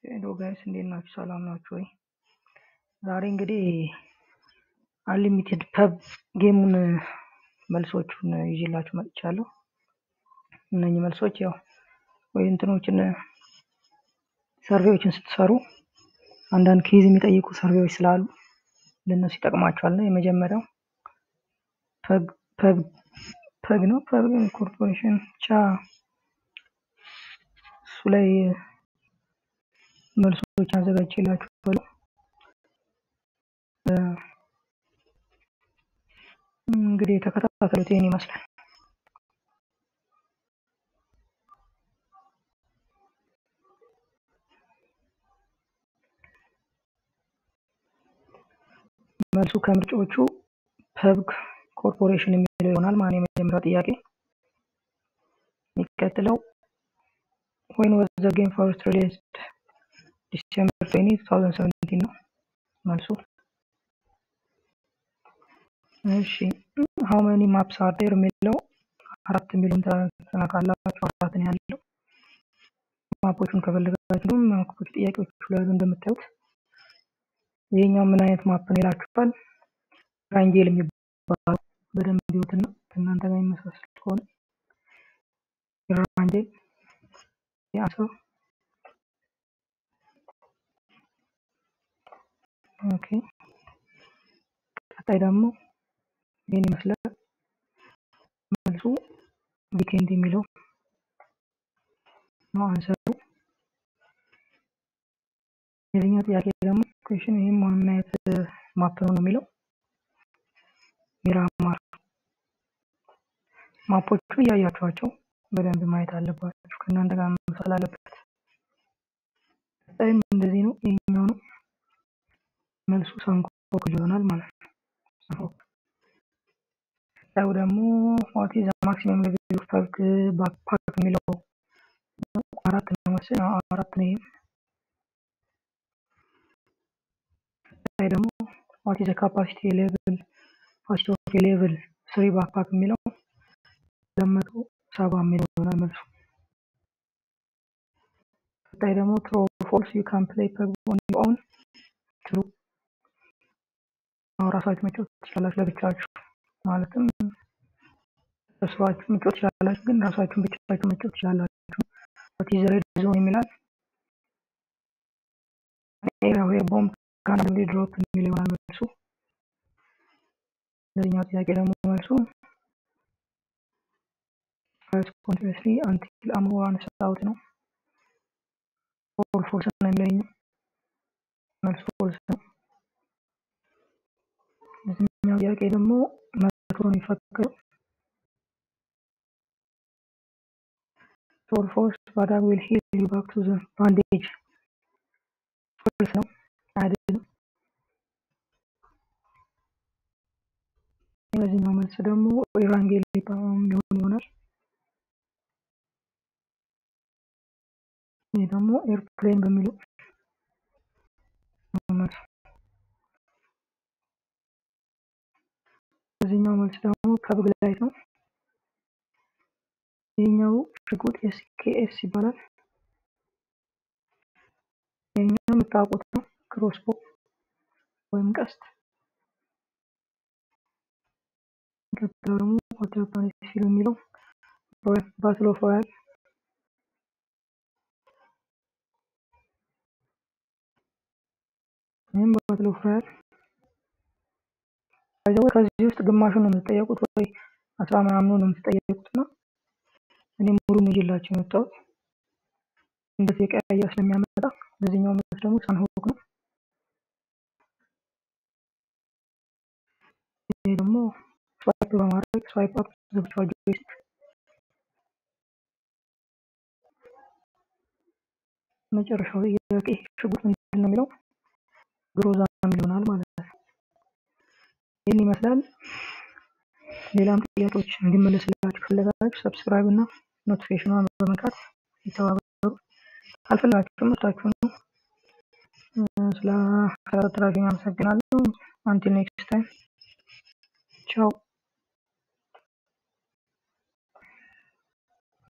ሄሎ ጋይስ እንዴት ናችሁ? ሰላም ናችሁ ወይ? ዛሬ እንግዲህ አንሊሚትድ ፐብ ጌሙን መልሶቹን ይዤላችሁ መጥቻለሁ። እነኚህ መልሶች ያው ወይ እንትኖችን ሰርቬዎችን ስትሰሩ አንዳንድ ኬዝ የሚጠይቁ ሰርቬዎች ስላሉ ለእነሱ ይጠቅማቸዋል። እና የመጀመሪያው ፐግ ፐግ ፐግ ነው ፐግ ኮርፖሬሽን ብቻ እሱ ላይ መልሶች አዘጋጅቼላችኋለሁ። እንግዲህ የተከታተሉት ይህን ይመስላል። መልሱ ከምርጫዎቹ ፐብግ ኮርፖሬሽን የሚለው ይሆናል ማለት ነው። የመጀመሪያው ጥያቄ የሚቀጥለው when was the game first released ዲሴምበር 20 2017 ነው መልሱ። እሺ how many maps are there የሚለው አራት የሚሉን ተነካላችሁ አራት ነው ያለው። ማፖቹን ከፈለጋችሁ ማፖች ጥያቄዎቹ ላይ እንደምታዩት ይሄኛው ምን አይነት ማፕ ነው ይላችኋል። ራንጌል የሚባለው በደንብ ቢዩትና ከእናንተ ጋር የሚመሳሰል ከሆነ ራንጌል ያሰው ኦኬ። ቀጣይ ደግሞ ይህን ይመስላል መልሱ ዊኬንድ የሚለው ነው አንሰሩ። የዚህኛው ጥያቄ ደግሞ ኩዌሽን ይህም ምን አይነት ማፕ ነው ነው የሚለው ሚራማር። ማፖቹ እያያችኋቸው በደንብ ማየት አለባችሁ፣ ከእናንተ ጋር መምሰል አለበት። ቀጣይም እንደዚህ ነው። ይሄኛው ነው መልሱ ሳንኮክ ይሆናል ማለት ነው። ሳንኮክ። ቀጣዩ ደግሞ ዋት ኢዝ ማክሲመም ሌቭል ኦፍ ፐብግ ባክፓክ የሚለው አራት ነው መሰለኝ። አራት ነው ይሄም ላይ ደግሞ ዋት ኢዝ ካፓሲቲ ሌቭል ካፓሲቲ ኦፍ ሌቭል ስሪ ባክፓክ የሚለው ለመቶ ሰባ የሚለው ይሆናል መልሱ። ቀጣይ ደግሞ ትሩ ፎልስ ዩ ካን ፕሌይ ፐግ ኦን ዩር ኦውን ትሩ። አሁን ራሳችሁ መጫወት ትችላላችሁ ለብቻችሁ፣ ማለትም ተሰባችሁ መጫወት ትችላላችሁ፣ ግን ራሳችሁን ብቻችሁ መጫወት ትችላላችሁ። ዋት ኢዝ ሬድ ዞን የሚላል ኤሪያ ዌር ቦምብ ካን ቢ ድሮፕ የሚል ይሆናል መልሱ። ለዚህኛው ጥያቄ ደግሞ መልሱ ፋይት ኮንቲኒስሊ አንቲል አምሮ ራንስ አውት ነው። ፎል ፎልስ ነው የሚለኝ መልሱ ፎልስ ነው። ለዚህኛው ጥያቄ ደግሞ መቶ ነው የሚፈቀደው። ፎል ፎልስ ባዳግ ዊል ሂል ዩ ባክ ቱ ዘ ባንዴጅ ፎልስ ነው አይደለም። የበዚህኛው መልስ ደግሞ ኢራንጌል ሊሆን ይሆናል። ይህ ደግሞ ኤርፕሌን በሚለው መልስ። በዚህኛው መልስ ደግሞ ፐብግ ላይት ነው። ይህኛው ሽጉጥ ኤስኬኤስ ይባላል። ይህኛው የምታውቁት ነው ክሮስቦ ወይም ቀስት። ቀጥሎ ደግሞ ዋተር ፕላኔት ሲሉ የሚለው ባትል ኦፍ ሮያል ይህም ባትል ኦፍ ሮያል ከዚህ ከዚህ ውስጥ ግማሹን ነው የምትጠየቁት ወይ አስራ ምናምኑ ነው የምትጠየቁት እና እኔ ሙሉን ይዤላችሁ የመጣሁት እንደዚህ የቀያየ ስለሚያመጣ በዚህኛው መልስ ደግሞ ሳንሆክ ነው። ይሄ ደግሞ ስዋይፕ በማድረግ ስዋይፕ አፕ ዘብቻ ጆይስቲክ መጨረሻው ጥያቄ ሽጉጥ ምንድን ነው የሚለው ግሮዛ የሚል ይሆናል ማለት ነው። ይህን ይመስላል። ሌላም ጥያቄዎች እንዲመለስላችሁ ፈለጋችሁ ሰብስክራይብ እና ኖቲፊኬሽኗን በመንካት ይተባበሩ። ካልፈለጋችሁም መርታችሁ ነው። ስለ ተከታተላችሁኝ አመሰግናለሁ። አንቲል ኔክስት ታይም ቻው።